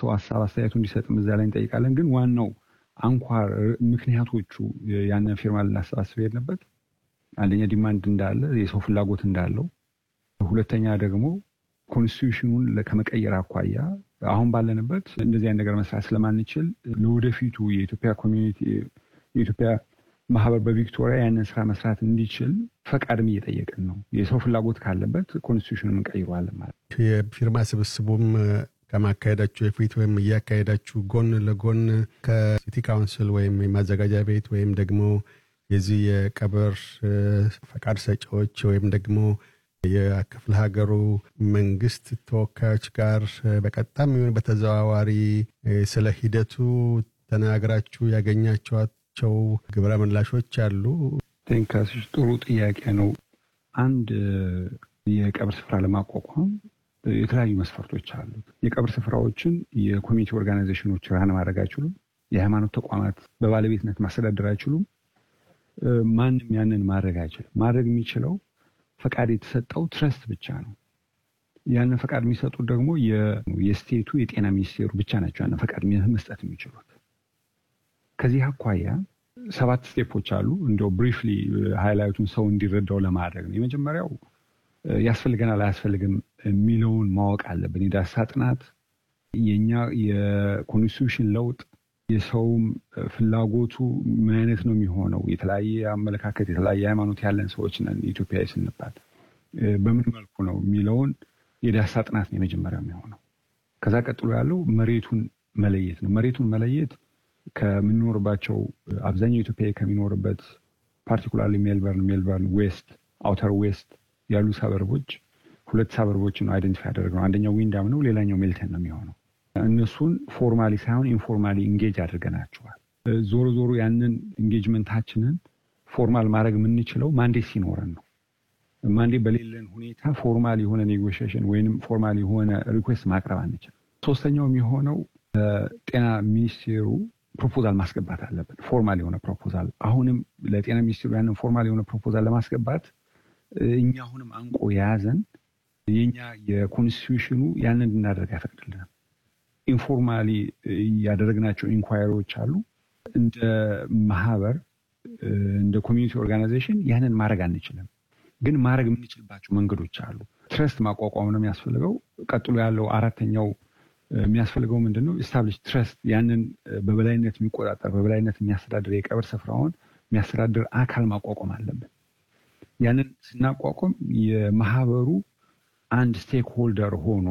ሰው ሀሳብ አስተያየቱ እንዲሰጥም እዛ ላይ እንጠይቃለን። ግን ዋናው አንኳር ምክንያቶቹ ያንን ፊርማ ልናሰባስብ የሄድንበት አንደኛ ዲማንድ እንዳለ የሰው ፍላጎት እንዳለው፣ ሁለተኛ ደግሞ ኮንስቲቱሽኑን ከመቀየር አኳያ አሁን ባለንበት እንደዚህ አይነት ነገር መስራት ስለማንችል ለወደፊቱ የኢትዮጵያ ኮሚኒቲ የኢትዮጵያ ማህበር በቪክቶሪያ ያንን ስራ መስራት እንዲችል ፈቃድም እየጠየቅን ነው። የሰው ፍላጎት ካለበት ኮንስቲቱሽኑን እንቀይረዋለን ማለት ነው። የፊርማ ስብስቡም ከማካሄዳችሁ የፊት ወይም እያካሄዳችሁ ጎን ለጎን ከሲቲ ካውንስል ወይም የማዘጋጃ ቤት ወይም ደግሞ የዚህ የቀብር ፈቃድ ሰጪዎች ወይም ደግሞ የክፍለ ሀገሩ መንግስት ተወካዮች ጋር በቀጥታም ይሁን በተዘዋዋሪ ስለ ሂደቱ ተናግራችሁ ያገኛቸዋቸው ግብረ ምላሾች አሉ? ቴንካስሽ ጥሩ ጥያቄ ነው። አንድ የቀብር ስፍራ ለማቋቋም የተለያዩ መስፈርቶች አሉት። የቀብር ስፍራዎችን የኮሚኒቲ ኦርጋናይዜሽኖች ራን ማድረግ አይችሉም። የሃይማኖት ተቋማት በባለቤትነት ማስተዳደር አይችሉም። ማንም ያንን ማድረግ አይችልም። ማድረግ የሚችለው ፈቃድ የተሰጠው ትረስት ብቻ ነው። ያንን ፈቃድ የሚሰጡት ደግሞ የስቴቱ የጤና ሚኒስቴሩ ብቻ ናቸው ያንን ፈቃድ መስጠት የሚችሉት። ከዚህ አኳያ ሰባት ስቴፖች አሉ። እንዲያው ብሪፍሊ ሃይላይቱን ሰው እንዲረዳው ለማድረግ ነው። የመጀመሪያው ያስፈልገናል አያስፈልግም የሚለውን ማወቅ አለብን። የዳሰሳ ጥናት፣ የኛ የኮንስቲቱሽን ለውጥ፣ የሰውም ፍላጎቱ ምን አይነት ነው የሚሆነው፣ የተለያየ አመለካከት የተለያየ ሃይማኖት ያለን ሰዎች ነን ኢትዮጵያዊ ስንባል በምን መልኩ ነው የሚለውን የዳሰሳ ጥናት ነው የመጀመሪያው የሚሆነው። ከዛ ቀጥሎ ያለው መሬቱን መለየት ነው። መሬቱን መለየት ከምንኖርባቸው አብዛኛው ኢትዮጵያዊ ከሚኖርበት ፓርቲኩላርሊ ሜልበርን፣ ሜልበርን ዌስት፣ አውተር ዌስት ያሉ ሰበርቦች ሁለት ሰበርቦችን አይደንቲፋይ ያደረግነው አንደኛው ዊንዳም ነው፣ ሌላኛው ሜልተን ነው የሚሆነው። እነሱን ፎርማሊ ሳይሆን ኢንፎርማሊ ኢንጌጅ አድርገናቸዋል። ዞሮ ዞሮ ያንን ኢንጌጅመንታችንን ፎርማል ማድረግ የምንችለው ማንዴት ሲኖረን ነው። ማንዴት በሌለን ሁኔታ ፎርማል የሆነ ኔጎሽሽን ወይንም ፎርማል የሆነ ሪኩዌስት ማቅረብ አንችልም። ሶስተኛው የሚሆነው ጤና ሚኒስቴሩ ፕሮፖዛል ማስገባት አለብን። ፎርማል የሆነ ፕሮፖዛል አሁንም ለጤና ሚኒስቴሩ ያንን ፎርማል የሆነ ፕሮፖዛል ለማስገባት እኛ አሁንም አንቆ የያዘን የኛ የኮንስቲቱሽኑ ያንን እንድናደርግ አይፈቅድልንም። ኢንፎርማሊ ያደረግናቸው ኢንኳይሪዎች አሉ። እንደ ማህበር እንደ ኮሚኒቲ ኦርጋናይዜሽን ያንን ማድረግ አንችልም፣ ግን ማድረግ የምንችልባቸው መንገዶች አሉ። ትረስት ማቋቋም ነው የሚያስፈልገው። ቀጥሎ ያለው አራተኛው የሚያስፈልገው ምንድን ነው? ኢስታብሊሽ ትረስት ያንን በበላይነት የሚቆጣጠር በበላይነት የሚያስተዳድር የቀብር ስፍራውን የሚያስተዳድር አካል ማቋቋም አለብን። ያንን ስናቋቋም የማህበሩ አንድ ስቴክ ሆልደር ሆኖ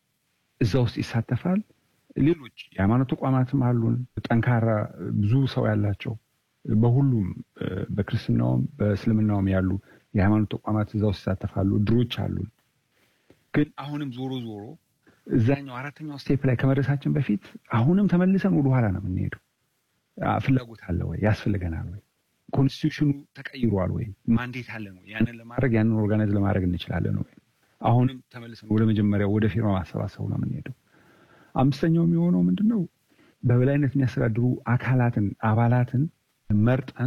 እዛ ውስጥ ይሳተፋል። ሌሎች የሃይማኖት ተቋማትም አሉን፣ ጠንካራ ብዙ ሰው ያላቸው በሁሉም በክርስትናውም በእስልምናውም ያሉ የሃይማኖት ተቋማት እዛ ውስጥ ይሳተፋሉ። ድሮች አሉን። ግን አሁንም ዞሮ ዞሮ እዛኛው አራተኛው ስቴፕ ላይ ከመድረሳችን በፊት አሁንም ተመልሰን ወደኋላ ነው የምንሄደው። ፍላጎት አለ ወይ? ያስፈልገናል ወይ? ኮንስቲቱሽኑ ተቀይሯል ወይ? ማንዴት አለን ወይ? ያንን ለማድረግ ያንን ኦርጋናይዝ ለማድረግ እንችላለን ወይ? አሁንም ተመልሰን ወደ መጀመሪያው ወደ ፊርማ ማሰባሰቡ ነው የምንሄደው። አምስተኛው የሚሆነው ምንድን ነው? በበላይነት የሚያስተዳድሩ አካላትን አባላትን መርጠን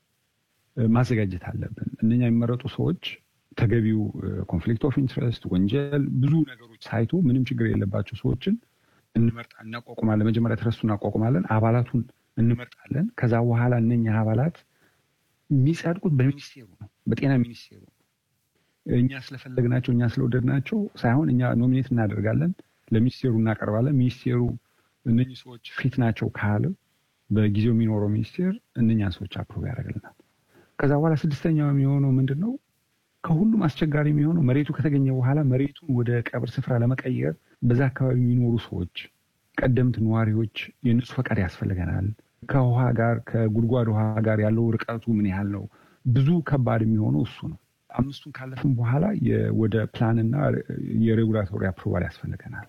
ማዘጋጀት አለብን። እነኛ የሚመረጡ ሰዎች ተገቢው ኮንፍሊክት ኦፍ ኢንትረስት፣ ወንጀል፣ ብዙ ነገሮች ሳይቶ ምንም ችግር የለባቸው ሰዎችን እንመርጣ እናቋቁማለን። መጀመሪያ ትረስቱ እናቋቁማለን፣ አባላቱን እንመርጣለን። ከዛ በኋላ እነኛ አባላት የሚጸድቁት በሚኒስቴሩ ነው፣ በጤና ሚኒስቴሩ እኛ ስለፈለግናቸው እኛ ስለወደድናቸው ሳይሆን እኛ ኖሚኔት እናደርጋለን፣ ለሚኒስቴሩ እናቀርባለን። ሚኒስቴሩ እነኚህ ሰዎች ፊት ናቸው ካለ በጊዜው የሚኖረው ሚኒስቴር እነኛን ሰዎች አፕሮቭ ያደርግልናል። ከዛ በኋላ ስድስተኛው የሚሆነው ምንድን ነው? ከሁሉም አስቸጋሪ የሚሆነው መሬቱ ከተገኘ በኋላ መሬቱን ወደ ቀብር ስፍራ ለመቀየር በዛ አካባቢ የሚኖሩ ሰዎች፣ ቀደምት ነዋሪዎች የእነሱ ፈቃድ ያስፈልገናል። ከውሃ ጋር ከጉድጓድ ውሃ ጋር ያለው ርቀቱ ምን ያህል ነው? ብዙ ከባድ የሚሆነው እሱ ነው። አምስቱን ካለፍን በኋላ ወደ ፕላንና የሬጉላቶሪ አፕሮቫል ያስፈልገናል።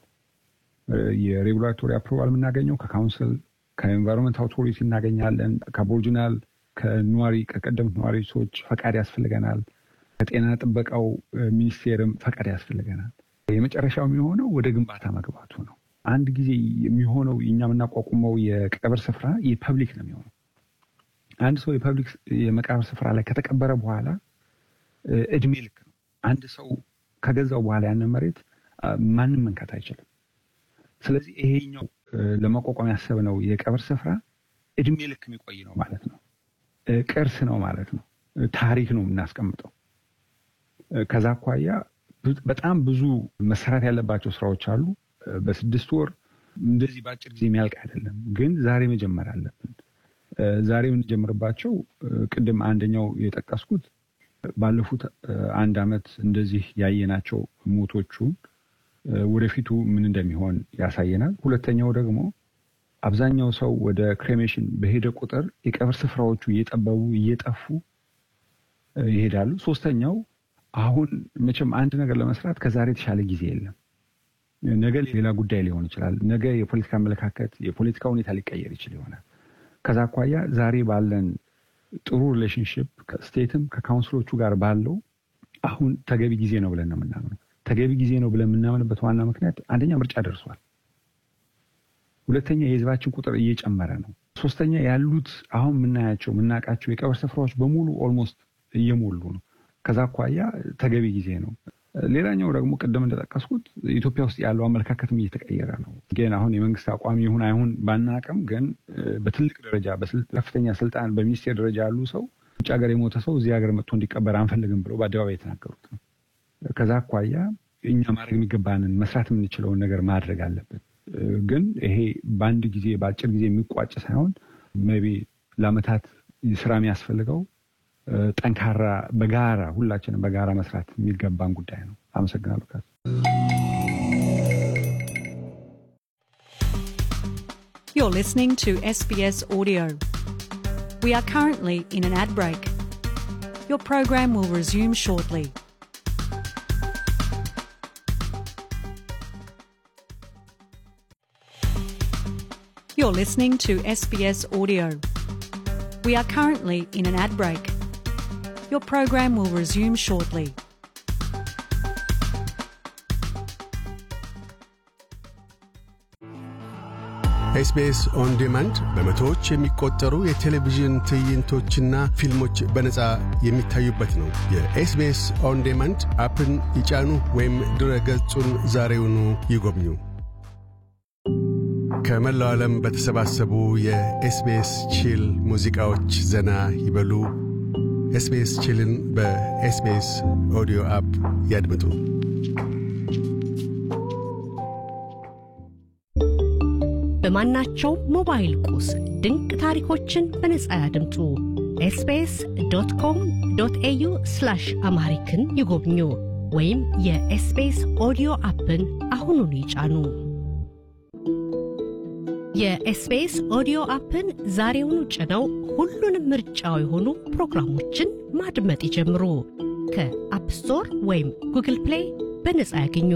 የሬጉላቶሪ አፕሮቫል የምናገኘው ከካውንስል ከኤንቫይሮንመንት አውቶሪቲ እናገኛለን። ከአቦሪጂናል ከነዋሪ ከቀደምት ነዋሪ ሰዎች ፈቃድ ያስፈልገናል። ከጤና ጥበቃው ሚኒስቴርም ፈቃድ ያስፈልገናል። የመጨረሻው የሚሆነው ወደ ግንባታ መግባቱ ነው። አንድ ጊዜ የሚሆነው እኛ የምናቋቁመው የቀብር ስፍራ የፐብሊክ ነው የሚሆነው። አንድ ሰው የፐብሊክ የመቃብር ስፍራ ላይ ከተቀበረ በኋላ እድሜ ልክ ነው። አንድ ሰው ከገዛው በኋላ ያንን መሬት ማንም መንካት አይችልም። ስለዚህ ይሄኛው ለማቋቋም ያሰብነው የቀብር ስፍራ እድሜ ልክ የሚቆይ ነው ማለት ነው። ቅርስ ነው ማለት ነው። ታሪክ ነው የምናስቀምጠው። ከዛ አኳያ በጣም ብዙ መሰራት ያለባቸው ስራዎች አሉ። በስድስት ወር እንደዚህ በአጭር ጊዜ የሚያልቅ አይደለም። ግን ዛሬ መጀመር አለብን። ዛሬ የምንጀምርባቸው ቅድም አንደኛው የጠቀስኩት ባለፉት አንድ ዓመት እንደዚህ ያየናቸው ሞቶቹን ወደፊቱ ምን እንደሚሆን ያሳየናል። ሁለተኛው ደግሞ አብዛኛው ሰው ወደ ክሬሜሽን በሄደ ቁጥር የቀብር ስፍራዎቹ እየጠበቡ እየጠፉ ይሄዳሉ። ሶስተኛው አሁን መቼም አንድ ነገር ለመስራት ከዛሬ የተሻለ ጊዜ የለም። ነገ ሌላ ጉዳይ ሊሆን ይችላል። ነገ የፖለቲካ አመለካከት፣ የፖለቲካ ሁኔታ ሊቀየር ይችል ይሆናል። ከዛ አኳያ ዛሬ ባለን ጥሩ ሪሌሽንሽፕ ከስቴትም ከካውንስሎቹ ጋር ባለው አሁን ተገቢ ጊዜ ነው ብለን ነው የምናምነው። ተገቢ ጊዜ ነው ብለን የምናምንበት ዋና ምክንያት አንደኛ ምርጫ ደርሷል። ሁለተኛ የህዝባችን ቁጥር እየጨመረ ነው። ሶስተኛ ያሉት አሁን የምናያቸው የምናውቃቸው የቀብር ስፍራዎች በሙሉ ኦልሞስት እየሞሉ ነው። ከዛ አኳያ ተገቢ ጊዜ ነው። ሌላኛው ደግሞ ቅድም እንደጠቀስኩት ኢትዮጵያ ውስጥ ያለው አመለካከትም እየተቀየረ ነው። ግን አሁን የመንግስት አቋም ይሁን አይሁን ባናቅም፣ ግን በትልቅ ደረጃ በከፍተኛ ስልጣን በሚኒስቴር ደረጃ ያሉ ሰው ውጭ ሀገር የሞተ ሰው እዚህ ሀገር መጥቶ እንዲቀበር አንፈልግም ብለው በአደባባይ የተናገሩት ነው። ከዛ አኳያ እኛ ማድረግ የሚገባንን መስራት የምንችለውን ነገር ማድረግ አለብን። ግን ይሄ በአንድ ጊዜ በአጭር ጊዜ የሚቋጭ ሳይሆን ሜይ ቢ ለአመታት ስራ የሚያስፈልገው ጠንካራ በጋራ ሁላችንም በጋራ መስራት የሚገባን ጉዳይ ነው። አመሰግናለሁ። ካስ You're listening to SBS Audio. We are currently in an ad break. Your program will resume shortly. You're listening to SBS Audio. We are currently in an ad break. Your program will resume shortly. ኤስቢኤስ ኦን ዲማንድ በመቶዎች የሚቆጠሩ የቴሌቪዥን ትዕይንቶችና ፊልሞች በነፃ የሚታዩበት ነው። የኤስቢኤስ ኦን ዲማንድ አፕን ይጫኑ ወይም ድረ ገጹን ዛሬውኑ ይጎብኙ። ከመላው ዓለም በተሰባሰቡ የኤስቢኤስ ቺል ሙዚቃዎች ዘና ይበሉ። ኤስቢኤስ ቺልን በኤስቢኤስ ኦዲዮ አፕ ያድምጡ። በማናቸው ሞባይል ቁስ ድንቅ ታሪኮችን በነጻ ያድምጡ። ኤስቢኤስ ዶት ኮም ዶት ኤዩ አምሃሪክን ይጎብኙ ወይም የኤስቢኤስ ኦዲዮ አፕን አሁኑን ይጫኑ። የኤስቢኤስ ኦዲዮ አፕን ዛሬውኑ ጭነው ሁሉንም ምርጫው የሆኑ ፕሮግራሞችን ማድመጥ ይጀምሩ። ከአፕ ስቶር ወይም ጉግል ፕሌይ በነጻ ያገኙ።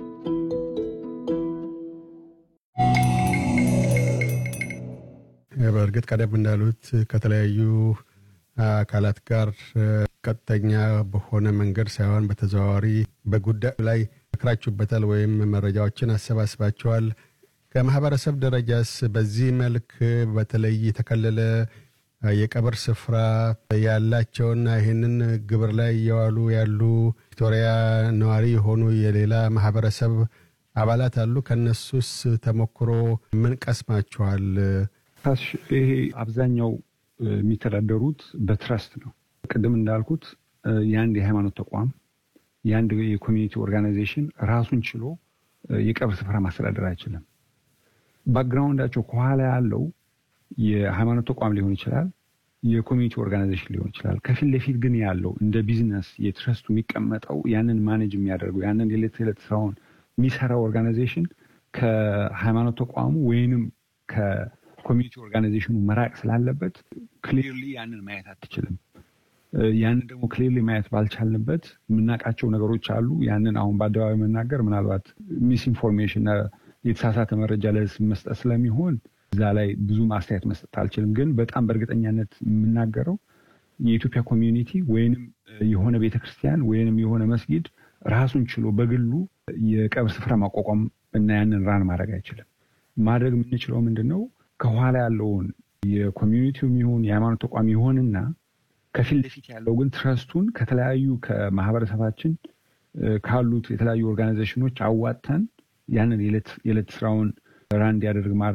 በእርግጥ ቀደም እንዳሉት ከተለያዩ አካላት ጋር ቀጥተኛ በሆነ መንገድ ሳይሆን በተዘዋዋሪ በጉዳዩ ላይ መክራችሁበታል ወይም መረጃዎችን አሰባስባችኋል። ከማህበረሰብ ደረጃስ በዚህ መልክ በተለይ የተከለለ የቀብር ስፍራ ያላቸውና ይህንን ግብር ላይ እየዋሉ ያሉ ቪክቶሪያ ነዋሪ የሆኑ የሌላ ማህበረሰብ አባላት አሉ። ከነሱስ ተሞክሮ ምን ቀስማችኋል? ይሄ አብዛኛው የሚተዳደሩት በትረስት ነው። ቅድም እንዳልኩት የአንድ የሃይማኖት ተቋም የአንድ የኮሚኒቲ ኦርጋናይዜሽን ራሱን ችሎ የቀብር ስፍራ ማስተዳደር አይችልም። ባክግራውንዳቸው ከኋላ ያለው የሃይማኖት ተቋም ሊሆን ይችላል፣ የኮሚኒቲ ኦርጋናይዜሽን ሊሆን ይችላል። ከፊት ለፊት ግን ያለው እንደ ቢዝነስ የትረስቱ የሚቀመጠው ያንን ማኔጅ የሚያደርገው ያንን የዕለት ተዕለት ስራውን የሚሰራው ኦርጋናይዜሽን ከሃይማኖት ተቋሙ ወይንም ኮሚኒቲ ኦርጋናይዜሽኑ መራቅ ስላለበት ክሊርሊ ያንን ማየት አትችልም። ያንን ደግሞ ክሊርሊ ማየት ባልቻልንበት የምናውቃቸው ነገሮች አሉ። ያንን አሁን በአደባባይ መናገር ምናልባት ሚስ ኢንፎርሜሽን የተሳሳተ መረጃ ለህዝብ መስጠት ስለሚሆን እዛ ላይ ብዙ ማስተያየት መስጠት አልችልም። ግን በጣም በእርግጠኛነት የምናገረው የኢትዮጵያ ኮሚዩኒቲ ወይንም የሆነ ቤተክርስቲያን ወይንም የሆነ መስጊድ ራሱን ችሎ በግሉ የቀብር ስፍራ ማቋቋም እና ያንን ራን ማድረግ አይችልም። ማድረግ የምንችለው ምንድን ነው? ከኋላ ያለውን የኮሚዩኒቲው ይሁን የሃይማኖት ተቋም ይሆንና ከፊት ለፊት ያለው ግን ትረስቱን ከተለያዩ ከማህበረሰባችን ካሉት የተለያዩ ኦርጋናይዜሽኖች አዋጥተን ያንን የዕለት ስራውን ራን እንዲያደርግ